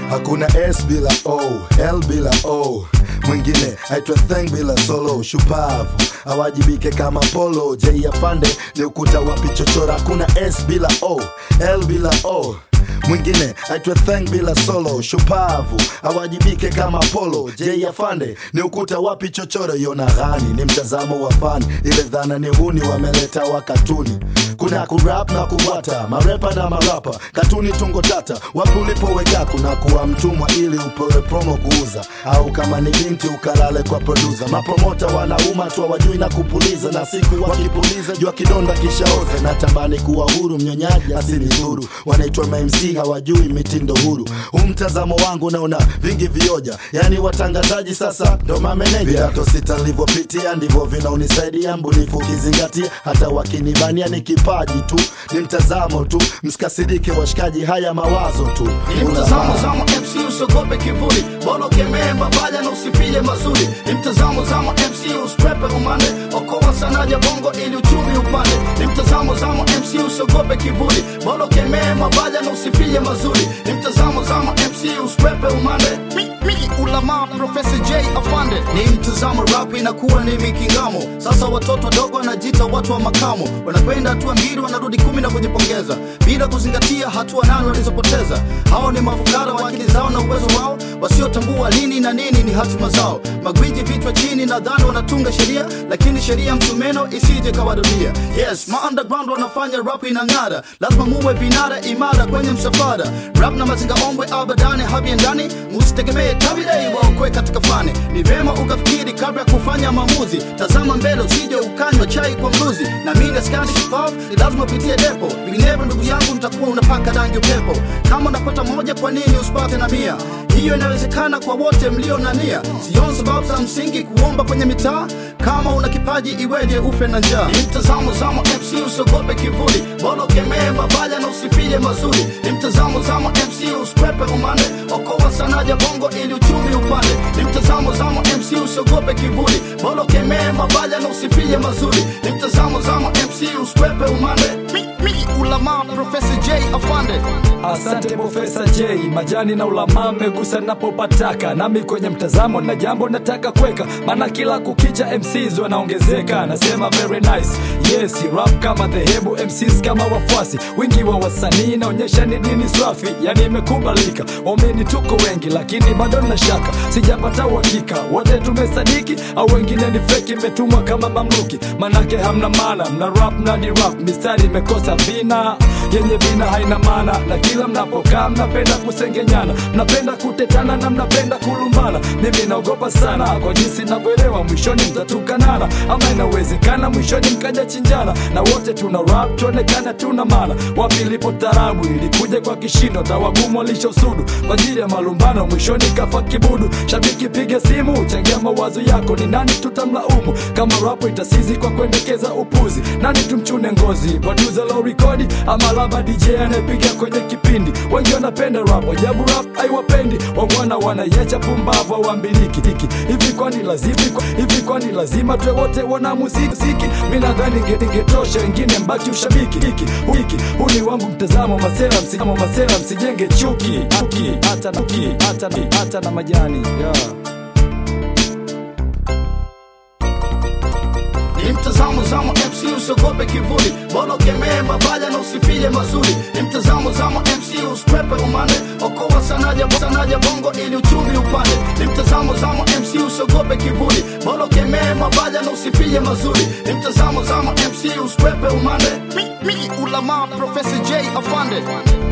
hakuna s bila o l bila o mwingine aitwa theng bila solo shupavu awajibike kama polo j afande ni ukuta wa pichochora hakuna s bila o l bila o mwingine aitwe theng bila solo shupavu awajibike kama polo j afande ni ukuta wapi chochoro yona ghani ni mtazamo wa fani ile dhana ni huni wameleta wa katuni kuna kurap na kubwata marepa na marapa katuni tungo tata wapi ulipoweka kuna kuwa mtumwa ili upewe promo kuuza au kama ni binti ukalale kwa produsa mapromota wanauma tu wajui na kupuliza na siku wakipuliza jua kidonda kishaoza na tambani kuwa huru mnyonyaji asili huru wanaitwa mamc hawajui mitindo huru huu mtazamo wangu naona vingi vioja yani watangazaji sasa ndo mameneja vidato sita nilivyopitia ndivyo vinaunisaidia mbunifu ukizingatia hata wakinibania ni kipaji tu ni mtazamo tu msikasirike washikaji haya mawazo tu Ni mtazamo zamo MC usogope kivuli bolo kemee mabaja na usifie mazuri ni mtazamo zamo MC uskwepe umande okoa sanaja bongo ili uchumi upande ni mtazamo zamo MC usogope kivuli bolo kemee mabaja na usifie mazuri ni mtazamo zamo MC uskwepe umande mi, mi, ulama Profesa J afande ni mtazamo rap inakuwa ni mikingamo sasa watoto wadogo wanajiita watu wa makamo wanakwenda hatua mbili wanarudi kumi na kujipongeza bila kuzingatia hatua nane walizopoteza hao ni mafukara wa akili zao na uwezo wao wasiotambua lini na nini ni hatima zao magwiji vichwa chini nadhani wanatunga sheria lakini sheria msumeno isije kawadunia yes ma underground wanafanya rap inang'ara lazima muwe vinara imara kwenye msafara rap na mazinga ombwe abadani habiendani musitegemee tabidei waokwe katika fani ni vyema ukafikiri kabla ya kufanya maamuzi tazama mbele usije ukanywa chai kwa mluzi na mimi skani shupavu ni lazima upitie depo vinginevyo ndugu yangu nitakuwa unapaka rangi upepo kama unapata moja kwa nini usipate na mia hiyo inawezekana kwa wote mlio na nia sioni sababu za msingi kuomba kwenye mitaa kama una kipaji iweje ufe na njaa ni mtazamo zamo mc usogope kivuli bolo kemee mabaya na usifie mazuri ni mtazamo zamo mc uskwepe umande okoa sanaja bongo ili uchumi upande ni mtazamo zamo mc usogope kivuli bolo kemee mabaya na usifie mazuri ni mtazamo zamo mc uskwepe umande mi, mi, ulama profesa j afande Asante Profesa J, majani na ulama mmegusa napopataka, nami kwenye mtazamo na jambo nataka kweka, maana kila kukicha MCs wanaongezeka. Nasema very nice, yes rap kama dhehebu, MCs kama wafuasi, wingi wa wasanii naonyesha ni dini swafi, yani imekubalika. Waumini tuko wengi, lakini bado na shaka, sijapata uhakika wote tumesadiki au wengine ni feki, imetumwa kama mamluki, manake hamna maana, mna rap na di rap, mistari imekosa vina yenye vina haina maana, na kila mnapokaa mnapenda kusengenyana, mnapenda kutetana na mnapenda kulumbana. Mimi naogopa sana kwa jinsi navyoelewa, mwishoni mtatukanana, ama inawezekana mwishoni mkaja chinjana, na wote tuna rap tuonekana tuna maana. Wapi ilipo tarabu ilikuja kwa kishindo, tawagumu walishosudu kwa ajili ya malumbano, mwishoni kafa kibudu. Shabiki piga simu, changia mawazo yako, ni nani tutamlaumu kama rapo itasizi kwa kuendekeza upuzi? Nani tumchune ngozi, producer low rekodi ama laba DJ anayepiga kwenye kipindi? Wengi wanapenda rap, ajabu rap haiwapendi, wangwana wanayecha pumbavu hawambiliki hiki hivi. Kwani lazima hivi, kwani lazima tuwe wote wana muziki ziki? Mimi nadhani inge- ingetosha, wengine mbaki ushabiki hiki hiki. Huu ni wangu mtazamo, masela msijamo, masela msijenge chuki chuki, hata na chuki, hata na hata na majani yeah. ni mtazamo zamo mc usogope kivuli bolo kemee mabaya na usifie mazuri ni mtazamo zamo mc uskwepe umande okoa sanaja, sanaja bongo ili uchumi upande ni mtazamo zamo mc usogope kivuli bolo kemee mabaya na usifie mazuri ni mtazamo zamo mc uskwepe umande mi, mi, ulama profesa j afande